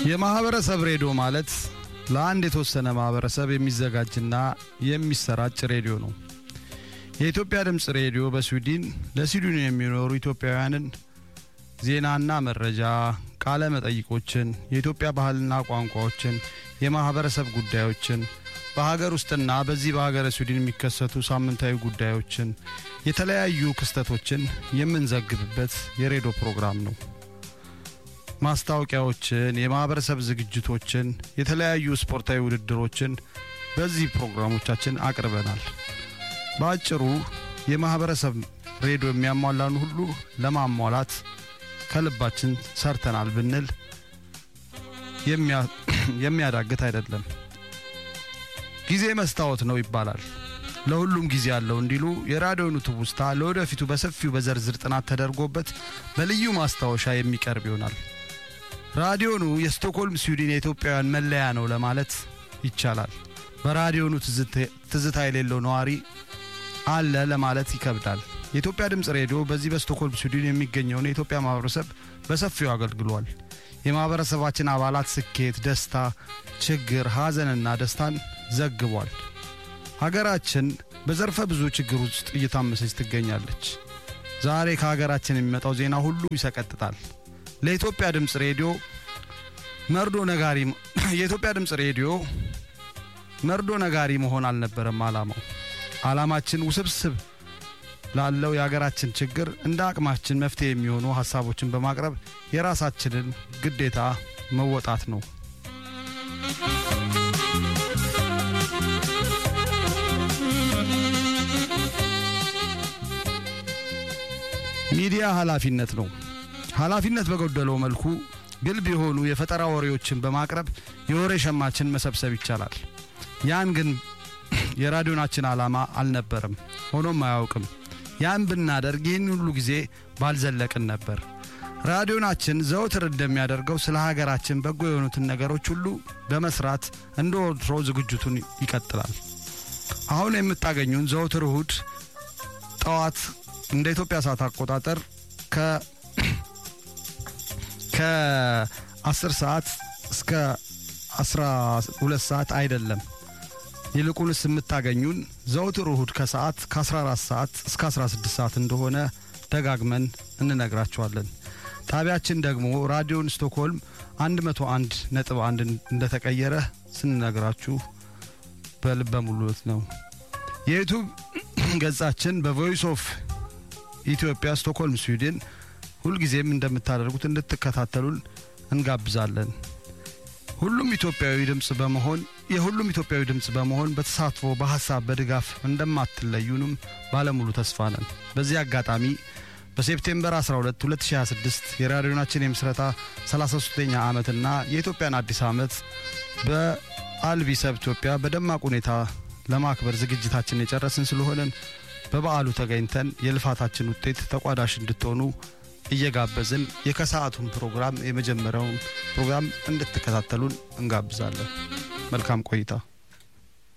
የማህበረሰብ ሬዲዮ ማለት ለአንድ የተወሰነ ማህበረሰብ የሚዘጋጅና የሚሰራጭ ሬዲዮ ነው። የኢትዮጵያ ድምፅ ሬዲዮ በስዊድን ለስዊድን የሚኖሩ ኢትዮጵያውያንን ዜናና መረጃ፣ ቃለ መጠይቆችን፣ የኢትዮጵያ ባህልና ቋንቋዎችን፣ የማህበረሰብ ጉዳዮችን፣ በሀገር ውስጥና በዚህ በሀገረ ስዊድን የሚከሰቱ ሳምንታዊ ጉዳዮችን፣ የተለያዩ ክስተቶችን የምንዘግብበት የሬዲዮ ፕሮግራም ነው። ማስታወቂያዎችን፣ የማህበረሰብ ዝግጅቶችን፣ የተለያዩ ስፖርታዊ ውድድሮችን በዚህ ፕሮግራሞቻችን አቅርበናል። በአጭሩ የማህበረሰብ ሬዲዮ የሚያሟላን ሁሉ ለማሟላት ከልባችን ሰርተናል ብንል የሚያዳግት አይደለም። ጊዜ መስታወት ነው ይባላል። ለሁሉም ጊዜ አለው እንዲሉ የራዲዮኑ ትውስታ ለወደፊቱ በሰፊው በዝርዝር ጥናት ተደርጎበት በልዩ ማስታወሻ የሚቀርብ ይሆናል። ራዲዮኑ የስቶክሆልም ስዊድን የኢትዮጵያውያን መለያ ነው ለማለት ይቻላል። በራዲዮኑ ትዝታ የሌለው ነዋሪ አለ ለማለት ይከብዳል። የኢትዮጵያ ድምፅ ሬዲዮ በዚህ በስቶክሆልም ስዊድን የሚገኘውን የኢትዮጵያ ማህበረሰብ በሰፊው አገልግሏል። የማህበረሰባችን አባላት ስኬት፣ ደስታ፣ ችግር፣ ሐዘንና ደስታን ዘግቧል። ሀገራችን በዘርፈ ብዙ ችግር ውስጥ እየታመሰች ትገኛለች። ዛሬ ከሀገራችን የሚመጣው ዜና ሁሉ ይሰቀጥጣል። ለኢትዮጵያ ድምፅ ሬዲዮ መርዶ ነጋሪ የኢትዮጵያ ድምፅ ሬዲዮ መርዶ ነጋሪ መሆን አልነበረም ዓላማው። ዓላማችን ውስብስብ ላለው የሀገራችን ችግር እንደ አቅማችን መፍትሄ የሚሆኑ ሀሳቦችን በማቅረብ የራሳችንን ግዴታ መወጣት ነው። ሚዲያ ኃላፊነት ነው። ኃላፊነት በጎደለው መልኩ ግልብ የሆኑ የፈጠራ ወሬዎችን በማቅረብ የወሬ ሸማችን መሰብሰብ ይቻላል። ያን ግን የራዲዮናችን ዓላማ አልነበረም፣ ሆኖም አያውቅም። ያን ብናደርግ ይህን ሁሉ ጊዜ ባልዘለቅን ነበር። ራዲዮናችን ዘወትር እንደሚያደርገው ስለ ሀገራችን በጎ የሆኑትን ነገሮች ሁሉ በመስራት እንደ ወትሮ ዝግጅቱን ይቀጥላል። አሁን የምታገኙን ዘወትር እሁድ ጠዋት እንደ ኢትዮጵያ ሰዓት አቆጣጠር ከ ከ10 ሰዓት እስከ 12 ሰዓት አይደለም። ይልቁንስ የምታገኙን ዘውትር እሁድ ከሰዓት ከ14 ሰዓት እስከ 16 ሰዓት እንደሆነ ደጋግመን እንነግራችኋለን። ጣቢያችን ደግሞ ራዲዮን ስቶክሆልም 101 ነጥብ 1 እንደተቀየረ ስንነግራችሁ በልበ ሙሉት ነው። የዩቱብ ገጻችን በቮይስ ኦፍ ኢትዮጵያ ስቶክሆልም ስዊድን ሁልጊዜም እንደምታደርጉት እንድትከታተሉን እንጋብዛለን። ሁሉም ኢትዮጵያዊ ድምፅ በመሆን የሁሉም ኢትዮጵያዊ ድምፅ በመሆን በተሳትፎ በሀሳብ በድጋፍ እንደማትለዩንም ባለሙሉ ተስፋ ነን። በዚህ አጋጣሚ በሴፕቴምበር 12 2026 የራዲዮናችን የምስረታ 33ኛ ዓመትና የኢትዮጵያን አዲስ ዓመት በአልቢሰብ ኢትዮጵያ በደማቅ ሁኔታ ለማክበር ዝግጅታችን የጨረስን ስለሆነን በበዓሉ ተገኝተን የልፋታችን ውጤት ተቋዳሽ እንድትሆኑ እየጋበዝን የከሰዓቱን ፕሮግራም የመጀመሪያውን ፕሮግራም እንድትከታተሉን እንጋብዛለን። መልካም ቆይታ።